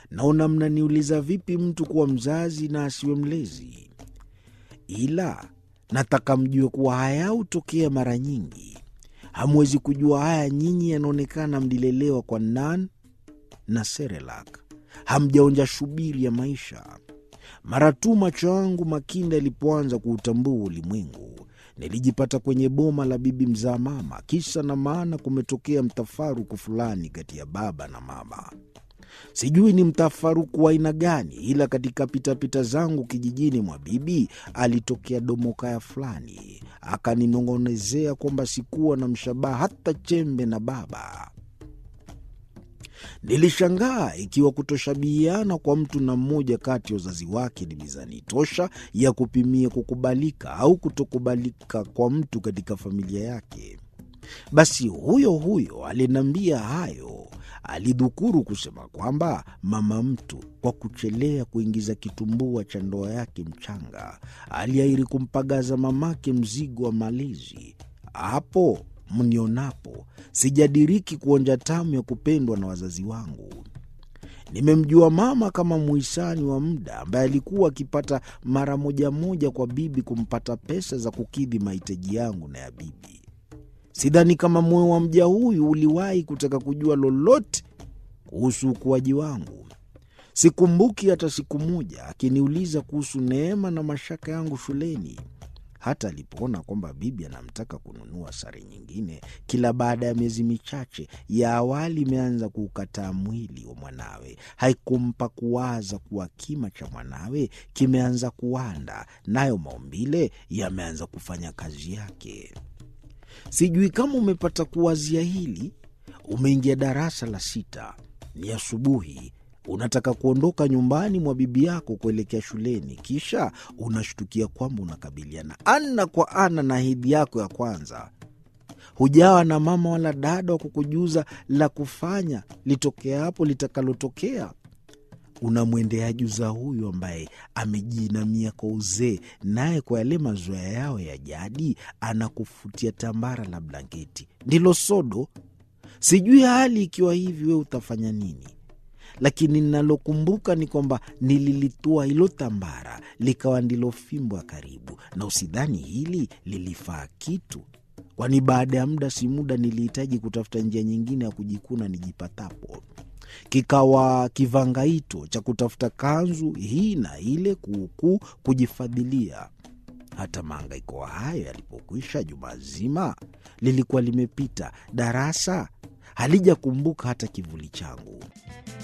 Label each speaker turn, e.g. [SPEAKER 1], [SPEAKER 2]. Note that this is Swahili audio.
[SPEAKER 1] naona mnaniuliza vipi mtu kuwa mzazi na asiwe mlezi, ila nataka mjue kuwa haya hutokea mara nyingi. Hamwezi kujua haya nyinyi, yanaonekana mlilelewa kwa nan na Serelak, hamjaonja shubiri ya maisha. Mara tu macho yangu makinda yalipoanza kuutambua ulimwengu, nilijipata kwenye boma la bibi mzaa mama. Kisa na maana, kumetokea mtafaruku fulani kati ya baba na mama. Sijui ni mtafaruku wa aina gani, ila katika pitapita zangu kijijini mwa bibi alitokea domokaya fulani, akaninong'onezea kwamba sikuwa na mshabaha hata chembe na baba. Nilishangaa ikiwa kutoshabihiana kwa mtu na mmoja kati ya wazazi wake ni mizani tosha ya kupimia kukubalika au kutokubalika kwa mtu katika familia yake. Basi huyo huyo aliniambia hayo alidhukuru kusema kwamba mama mtu kwa kuchelea kuingiza kitumbua cha ndoa yake mchanga aliahiri kumpagaza mamake mzigo wa malezi. Hapo mnionapo sijadiriki kuonja tamu ya kupendwa na wazazi wangu. Nimemjua mama kama muhisani wa muda ambaye alikuwa akipata mara moja moja kwa bibi kumpata pesa za kukidhi mahitaji yangu na ya bibi. Sidhani kama moyo wa mja huyu uliwahi kutaka kujua lolote kuhusu ukuaji wangu. Sikumbuki hata siku moja akiniuliza kuhusu neema na mashaka yangu shuleni. Hata alipoona kwamba bibi anamtaka kununua sare nyingine kila baada ya miezi michache, ya awali imeanza kuukataa mwili wa mwanawe, haikumpa kuwaza kuwa kima cha mwanawe kimeanza kuwanda, nayo maumbile yameanza kufanya kazi yake. Sijui kama umepata kuwazia hili. Umeingia darasa la sita, ni asubuhi, unataka kuondoka nyumbani mwa bibi yako kuelekea shuleni, kisha unashtukia kwamba unakabiliana ana kwa ana na hedhi yako ya kwanza. Hujawa na mama wala dada wa kukujuza la kufanya litokea hapo litakalotokea. Unamwendea juza huyu ambaye amejiinamia kwa uzee, naye kwa yale mazoea yao ya jadi anakufutia tambara la blanketi, ndilo sodo. Sijui hali ikiwa hivi, we utafanya nini? Lakini ninalokumbuka ni kwamba nililitua hilo tambara likawa ndilo fimbo ya karibu, na usidhani hili lilifaa kitu, kwani baada ya muda si muda nilihitaji kutafuta njia nyingine ya kujikuna nijipatapo kikawa kivangaito cha kutafuta kanzu hii na ile kuukuu kujifadhilia. Hata maangaiko hayo yalipokwisha, juma zima lilikuwa limepita, darasa halijakumbuka hata kivuli changu.